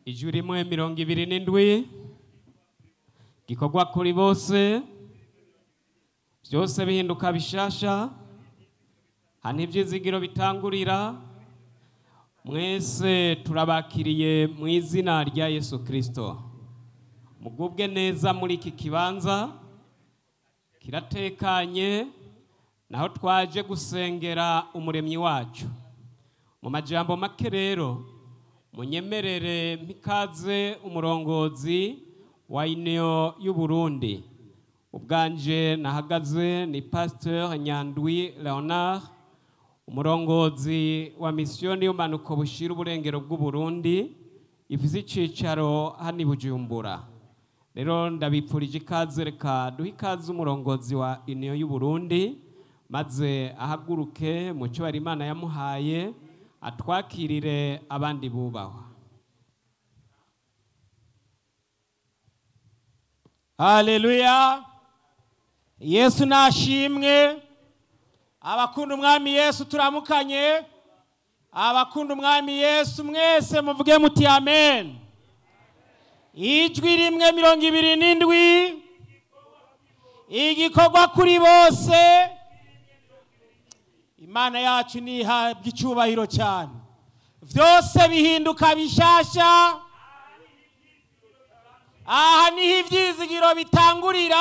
ijwi rimwe mirongo ibiri n'indwi gikorwa kuri bose byose bihinduka bishasha hano ibyizigiro bitangurira mwese turabakiriye mu izina rya yesu kirisito mugubwe neza muri iki kibanza kiratekanye naho twaje gusengera umuremyi wacu mu majambo make rero munyemerere mpikaze umurongozi wa uniyo y'uburundi ubwanje nahagaze ni pasteur nyandwi leonard umurongozi wa misiyoni y'umanuko bushira uburengero bw'uburundi ifise icicaro hano i bujumbura rero ndabipfurije ikaze reka duhe ikaze umurongozi wa uniyo y'uburundi maze ahaguruke mu cyo imana yamuhaye atwakirire abandi bubahwa haleluya yesu nashimwe abakunda umwami yesu turamukanye abakunda umwami yesu mwese muvuge muti amen ijwi rimwe mirongo ibiri n'indwi igikorwa kuri bose imana yacu ntihabwe icyubahiro cyane byose bihinduka bishasha aha niho ibyizigiro bitangurira